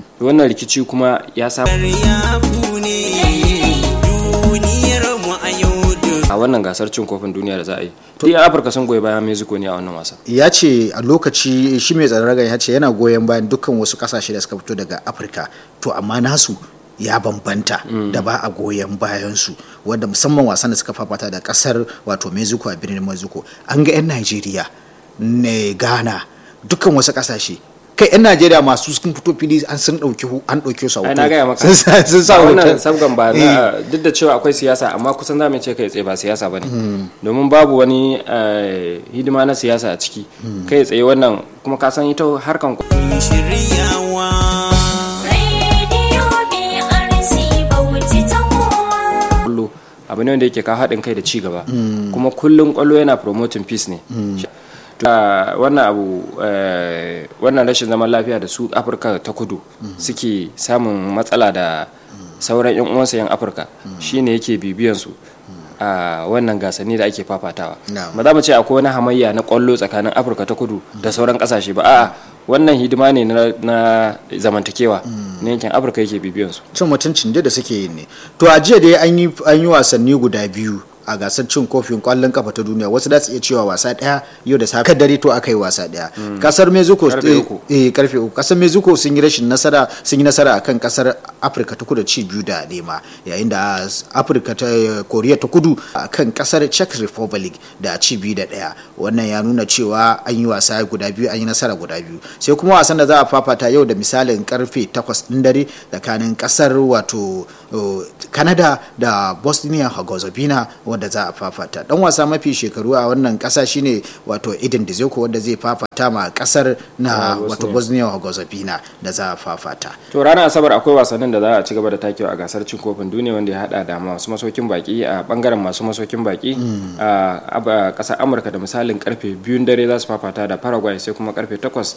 wannan rikici kuma ya samu a wannan gasar cin kofin duniya da za a yi duk yan afirka sun goyi bayan mexico ne a wannan wasa ya ce a lokaci shi mai tsaron ragan ya ce yana goyon bayan dukkan wasu kasashe da suka fito daga afirka to amma nasu ya bambanta da ba a goyon bayansu wanda musamman wasan da suka fafata da kasar wato mexico a birnin mexico an ga 'yan najeriya ne ghana dukkan wasu kasashe kai 'yan najeriya masu sun fito fili an sun dauki an dauke su a ai hoto na gaya maka sun sa sun sa a wannan hoton sabgan ba na duk da cewa akwai siyasa amma kusan za mu ce kai tsaye ba siyasa ba ne domin babu wani eh, hidima na siyasa a ciki kai tsaye wannan kuma ka san ita harkan Radio BRC Bauchi ta kowa. kwallo abu ne wanda yake kawo haɗin kai da ci gaba kuma kullum kwallo yana promoting peace ne Ah, wannan abu eh, wannan rashin zaman lafiya da su afirka ta kudu suke samun matsala da sauran yan uwansa yan afirka shine yake bibiyan su a wannan gasanni da ake fafatawa Na'am. ba za mu ce akwai wani hamayya na kwallo tsakanin afirka ta kudu da sauran kasashe ba a'a wannan hidima ne na, na zamantakewa na yankin afirka yake bibiyan su cin mutuncin dai da suke yi ne to a jiya dai an yi an yi wasanni guda biyu a gasar cin kofin kwallon kafa ta duniya wasu da su iya cewa wasa daya yau da safe dare to aka yi wasa daya kasar mexico Karfe eh, uku. eh karfe uku kasar mexico sun yi rashin nasara sun yi nasara akan kasar afirka ta kudu ci biyu da nema yayin da afirka ta koriya ta kudu akan kasar czech republic da ci biyu da daya wannan ya nuna cewa an yi wasa guda biyu an yi nasara guda biyu sai kuma wasan da za a fafata yau da misalin karfe 8 din dare tsakanin kasar wato uh, canada da bosnia herzegovina wanda za a fafata dan wasa mafi shekaru a wannan kasa shine wato idin dzeko wanda zai fafata ma kasar na Ah, wato bosnia herzegovina da za a fafata to ranar asabar akwai wasannin da za a ci gaba da takewa a gasar cin kofin duniya wanda ya hada da masu masaukin baki a bangaren masu masaukin baki a ab- kasar amurka da misalin karfe biyun dare za su fafata da paraguay sai kuma karfe takwas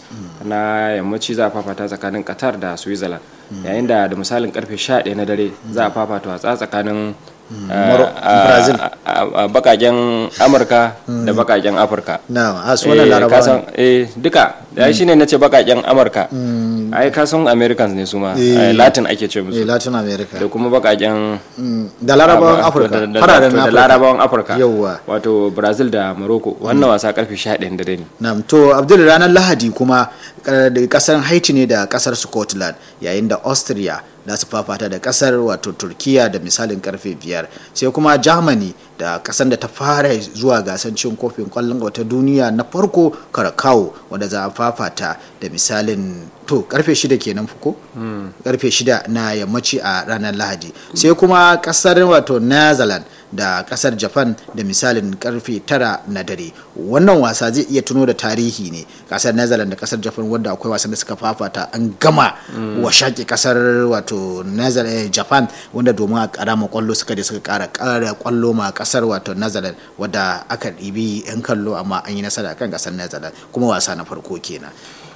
na yammaci za a fafata tsakanin qatar da switzerland yayin da da misalin karfe 11 na dare za a fafata watsa tsakanin Moro- a- Brazil. a- a- a bakaken amurka da bakaken afirka na a su wannan Eh, larabawa kasan- eh duka da shi ne na ce bakaken amurka ai kasan americans ne su ma Eh. eh, latin ake ce eh, musu latin america da kuma bakaken Mm, da larabawan Ah, afirka da- da- fararen da- da afirka larabawan afirka Yawwa. wato brazil da morocco wannan wasa karfe 11 da dare Na'am to Abdul ranar Lahadi kuma eh, da kasar Haiti ne da kasar Scotland yayin da Austria za su fafata da kasar wato Turkiya da misalin karfe biyar sai kuma Germany da kasar da ta fara zuwa gasar cin kofin kwallon wata duniya na farko Karakau wanda za a fafata da misalin to karfe shida kenan fuko karfe shida na yammaci a ranar Lahadi sai kuma kasar wato Netherlands da kasar japan da misalin karfe tara na dare wannan wasa zai iya tuno da tarihi ne kasar netherlands da kasar japan wanda akwai wasan da suka fafata an gama wa shaƙi kasar wato Netherlands- eh, japan wanda domin a karama kwallo suka je suka kara kara kwallo ma kasar wato netherlands wadda aka ɗibi 'yan kallo amma an yi nasara kan kasar netherlands kuma wasa na farko kenan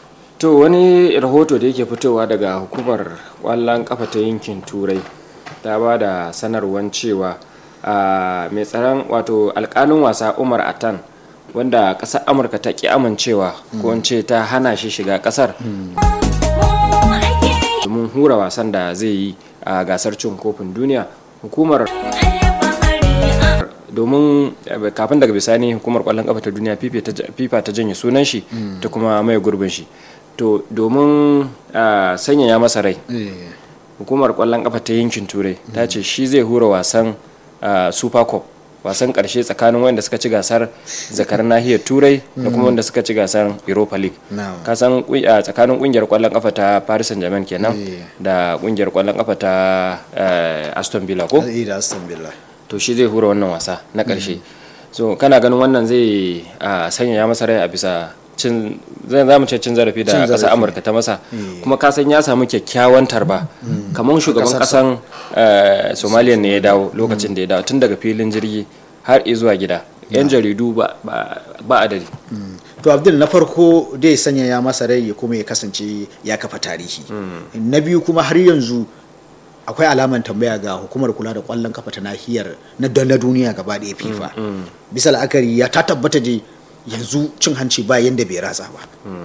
to wani rahoto da yake fitowa daga hukumar kwallon kafa ta yankin turai ta ba da sanarwar cewa a mai tsaron wato alkalin wasa umar atan wanda ƙasar amurka ta ki amincewa ko in ce ta hana shi shiga ƙasar Mu ake domin hura wasan da zai yi a gasar cin kofin duniya hukumar alfahari a domin eh, kafin daga bisani hukumar kwallon kafa ta duniya FIFA ta- fifa ta janye sunan shi ta kuma mai gurbin shi to domin ah, sanyaya masa rai hukumar kwallon kafa ta yankin turai ta ce shi zai hura wasan ah, super cup wasan karshe tsakanin wanda suka ci gasar zakar nahiyar turai da kuma wanda suka ci gasar europa league Na'am. kasan kun- ah, tsakanin kungiyar kwallon kafa ta paris saint germain kenan Eh. da kungiyar kwallon kafa ta eh, aston villa ko Eh, da Aston Villa. to shi zai hura wannan wasa na ƙarshe so kana ganin wannan zai a sanya ya masa rai a bisa cin zai za mu ce cin zarafi da Cin ƙasar zarafi. amurka ta masa kuma ka san ya samu kyakkyawan tarba kamar shugaban ƙasan eh, somaliya ne ya dawo lokacin da ya dawo tun daga filin jirgi har zuwa gida yan jaridu ba ba- ba adadi to abdul na farko dai sanya ya masa rai ya kuma ya kasance ya kafa tarihi na biyu kuma har yanzu akwai alaman tambaya ga hukumar kula da kwallon kafa ta nahiyar na don na duniya gaba ɗaya fifa bisa la'akari ya ta tabbata je yanzu cin hanci ba yanda bai ratsa ba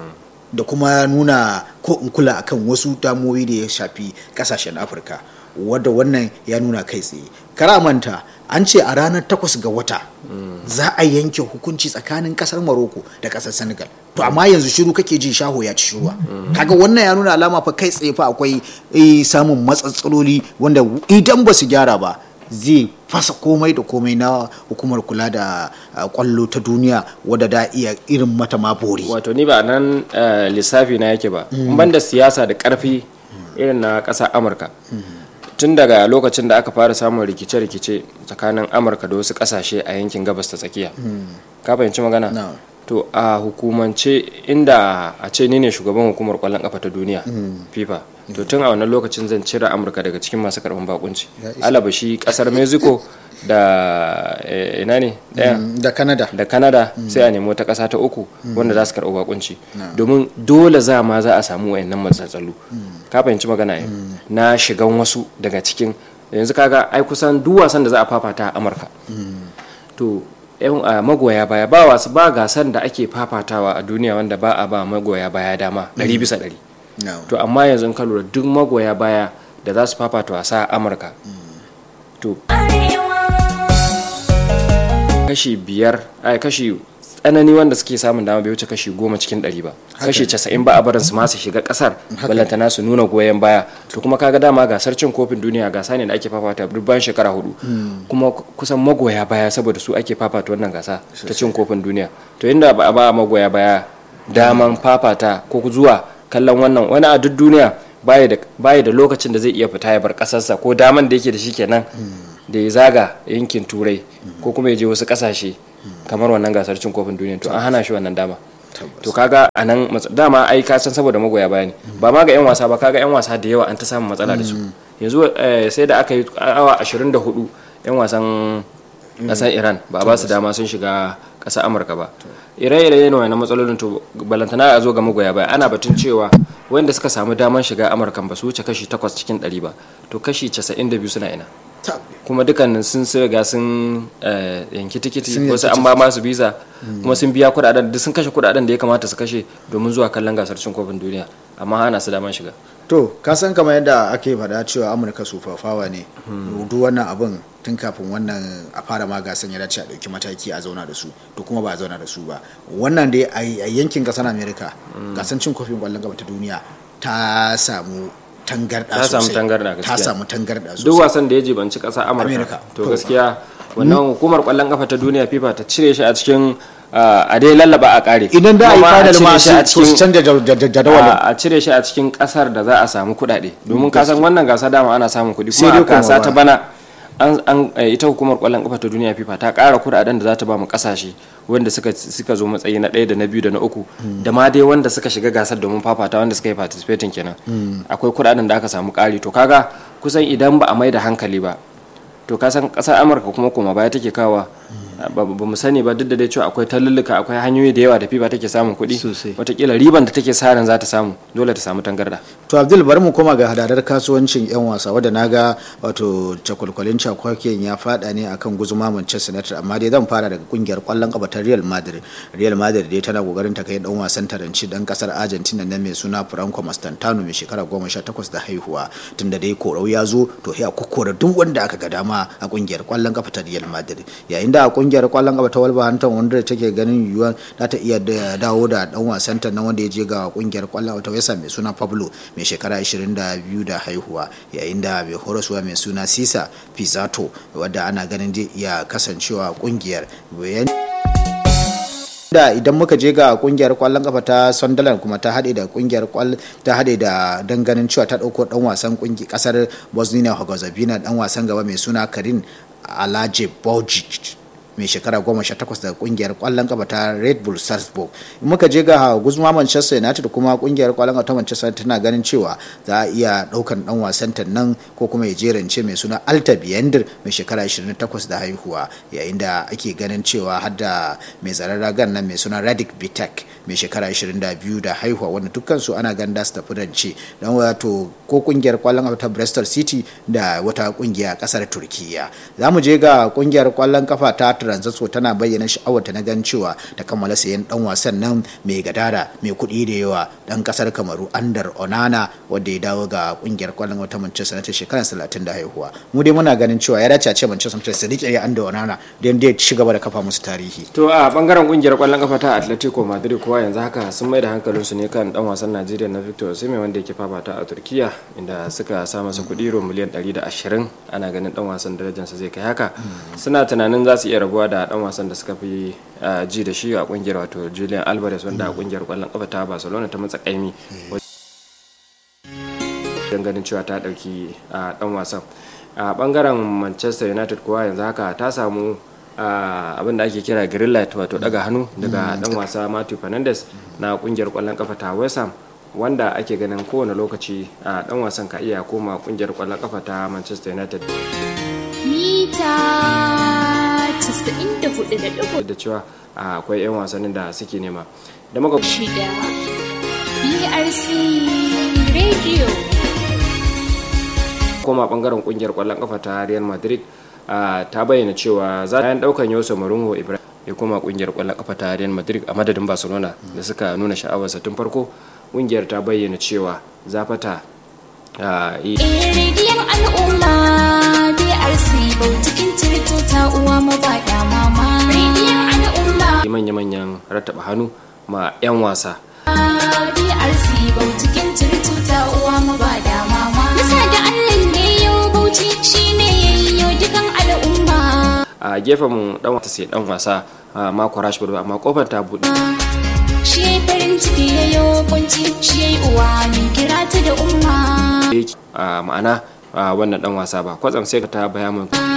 da kuma nuna ko in kula akan wasu damoyi da ya shafi kasashen afirka wadda wannan ya nuna kai tsaye karamanta an ce a ranar takwas ga wata za a yanke hukunci tsakanin kasar maroko da kasar senegal to amma yanzu shiru kake ji shaho ya ci shiruwa kaga wannan ya nuna alama fa kai tsaye fa akwai eh, samun matsatsaloli wanda idan ba su gyara ba zai fasa komai da komai na hukumar kula da ah, kwallo ta duniya wadda da iya irin mata ma bori wato ni ba nan eh, lissafi na yake ba ban da siyasa da karfi irin na ƙasar amurka tun daga lokacin da aka fara samun rikice-rikice tsakanin amurka da wasu ƙasashe a yankin gabas ta tsakiya ka fahimci magana Na'am. to a hukumance inda a ce ni ne shugaban hukumar kwallon kafa ta duniya fifa to tun a wannan lokacin zan cire amurka daga cikin masu karɓar bakunci Ya isa. alabashi ƙasar mexico da eh, ina ne ɗaya Mm, da canada da canada sai a nemi wata ƙasa ta uku wanda za su karɓi bakunci domin dole za ma za a samu wayannan matsatsalu ka fahimci magana yau na shigan wasu daga cikin yanzu kaga ai kusan duk wasan da za a fafata a amurka to yan a magoya baya ba wasu ba gasan da ake fafatawa a duniya wanda ba a ba magoya baya dama ɗari bisa ɗari Na'am. to amma yanzu in ka lura duk magoya baya da za su fafata wasa a amurka to kashi biyar ai kashi tsanani wanda suke samun dama bai wuce kashi goma cikin ɗari ba kashi casa'in ba a barin su masu shiga ƙasar ballantana su nuna goyon baya to kuma kaga dama gasar cin kofin duniya gasa ne da ake fafata duk bayan shekara hudu kuma kusan magoya baya saboda su ake fafata wannan gasa ta cin kofin duniya to inda ba a ba magoya baya daman fafata ko zuwa kallon wannan wani a duk duniya baya da baya da lokacin da zai iya fita ya bar ƙasarsa ko daman da yake da shi kenan da ya zaga yankin turai ko kuma ya je wasu kasashe kamar wannan gasar cin kofin duniya to an hana shi wannan dama to kaga a nan matsa- dama ai ka san saboda magoya baya ne ba ma ga yan wasa ba kaga yan wasa da yawa an ta samun matsala da su yanzu eh, sai da aka yi awa 24 yan wasan kasar iran ba a ba su dama sun shiga kasar amurka ba ire-ire ne wannan matsalolin to balantana a zo ga magoya baya ana batun cewa wanda suka samu daman shiga amurkan ba su wuce kashi 8 cikin 100 ba to kashi 92 suna ina Ta- kuma dukkanin sun sai ga sun eh, yanki tikiti Sun yanki wasu an ba masu visa kuma sun biya kudaden duk sun kashe kudaden da ya kamata su kashe domin zuwa kallon gasar cin kofin duniya amma hana su daman shiga to ka san kamar yadda ake faɗa cewa amurka sufafawa ne duk wannan abin tun kafin wannan a fara ma gasan ya dace a ɗauki mataki a zauna da su to kuma ba a zauna da su ba wannan dai a a yankin ƙasar amerika gasan cin kofin ƙwallon gaba ta duniya ta samu tangarɗa Ta samu sosai tangarɗa ta gaskiya. samu tangarɗa duk sosai wasan da ya jibanci ƙasa amurka Amerika. to To. gaskiya wannan hukumar kwallon kafa ta duniya fifa ta cire shi a cikin ah, a dai lallaba a kare idan da a yi Kuma final cire ma shi a su su cikin- canja jad- jad- jadawalin a a cire shi a cikin kasar da za a samu kuɗaɗe domin ka san wannan gasa dama ana samun kuɗi Sai kuma dai a gasa kuma ta ba. bana an an eh, ita hukumar kwallon kafa ta duniya FIFA ta ƙara kuɗaɗen da za ta ba mu kasashe wanda suka suka zo matsayi na ɗaya da na biyu da na uku da ma dai wanda suka shiga gasar domin fafata wanda suka yi participating kenan akwai kuɗaɗen da aka samu ƙari to kaga kusan idan ba a mai da hankali ba to ka san ƙasar amurka kuma koma baya take kawa ba ba mu sani ba duk da dai cewa akwai tallulluka akwai hanyoyi da yawa da fifa take samun kuɗi Sosai. watakila riban da take sa ran za ta samu dole ta samu tangarda to abdul bari mu koma ga hadadar kasuwancin yan wasa wadda na ga wato cakwalkwalin cakwakiyan ya fada ne akan guzuma manchester united amma dai zan fara daga kungiyar kwallon kafa ta real madrid real madrid dai tana kokarin ta kai dan wasan taranci dan kasar argentina na mai suna franco mastantano mai shekara goma sha takwas da haihuwa tunda dai korau ya zo to ya kokora duk wanda aka ga dama a kungiyar kwallon kafa ta real madrid yayin da a kungiyar kwallon kafa ta wolverhampton wanda take ganin yiwuwa za ta iya da- dawo da dan wasan ta na wanda ya je ga kungiyar kwallon kafa ta wesa mai suna pablo mai shekara 22 da haihuwa yayin da mai horaswa mai suna sisa pizzato wadda ana ganin zai iya kasancewa a kungiyar bayan da idan muka je ga kungiyar kwallon kafa ta Sunderland kuma ta haɗe da kungiyar kwall ta haɗe da danganin cewa ta ɗauko ɗan wasan kungiyar ƙasar Bosnia Herzegovina ɗan wasan gaba mai suna Karin Alaje Bojic mai shekara goma sha takwas daga kungiyar kwallon kafa ta red bull salzburg in muka je ga guzma manchester united kuma kungiyar kwallon kafa ta manchester tana ganin cewa za a iya daukan dan wasan ta nan ko kuma ya jerance mai suna alta biyandir mai shekara 28 da haihuwa yayin da ake ganin cewa har da mai tsaron ragan nan mai suna radic bitek mai shekara 22 da haihuwa wanda dukkansu ana ganda su tafi rance don wato ko kungiyar kwallon kafa ta bristol city da wata kungiya a kasar turkiya za mu je ga kungiyar kwallon kafa ta transatso tana bayyana sha'awarta na gan cewa ta kammala sayan dan wasan nan mai gadara mai kuɗi da yawa dan kasar kamaru andar onana wanda ya dawo ga kungiyar kwallon wata manchester united shekarar 30 da haihuwa mu dai muna ganin cewa ya dace a ce manchester united su rike ya andar onana don dai ci gaba da kafa musu tarihi to a bangaren kungiyar kwallon kafa ta atletico madrid kuwa yanzu haka sun mai da hankalinsu ne kan dan wasan najeriya na victor osimhen wanda yake fafata a turkiya inda suka sa masa kuɗi ro miliyan 120 ana ganin dan wasan darajarsa zai kai haka suna tunanin za su iya rabuwa da dan wasan da suka fi ah, ji da shi a kungiyar wato julian alvarez wanda a kungiyar kwallon kafa ta barcelona ta matsa kaimi don ganin cewa ta dauki a dan wasan a bangaren manchester united kuwa yanzu haka ta samu abin da ake kira green light wato daga hannu daga dan wasa matthew fernandes na kungiyar kwallon kafa ta west ham wanda ake ganin kowane lokaci a dan wasan ka iya koma kungiyar kwallon kafa ta manchester united mita 94.6 da cewa a, akwai 'yan wasannin da suke nema da muka BRC Radio koma bangaren kungiyar kwallon kafa ta real madrid a, ta bayyana cewa za ta daukan yosa marunho ibrahim ya koma kungiyar kwallon kafa ta real madrid a madadin barcelona da suka nuna sha'awarsa tun farko kungiyar ta bayyana cewa za fata a, yi rediyon al'umma BRC Bautikin Tirto ta uwa mabaɗa mama rediyon al'umma manya-manyan rattaba hannu ma 'yan wasa BRC Bautikin Tirto ta uwa mabaɗa mama Nasa da Allah ne yau Bauchi shine yayyo dukan al'umma a gefen mu dan wasa sai dan wasa a, mako rashford amma kofar ta buɗe shi yayi farin ciki yayo kunci shi yayi uwa min kira ta da umma yake a ma'ana a wannan dan wasa ba kwatsam sai ka ta baya mun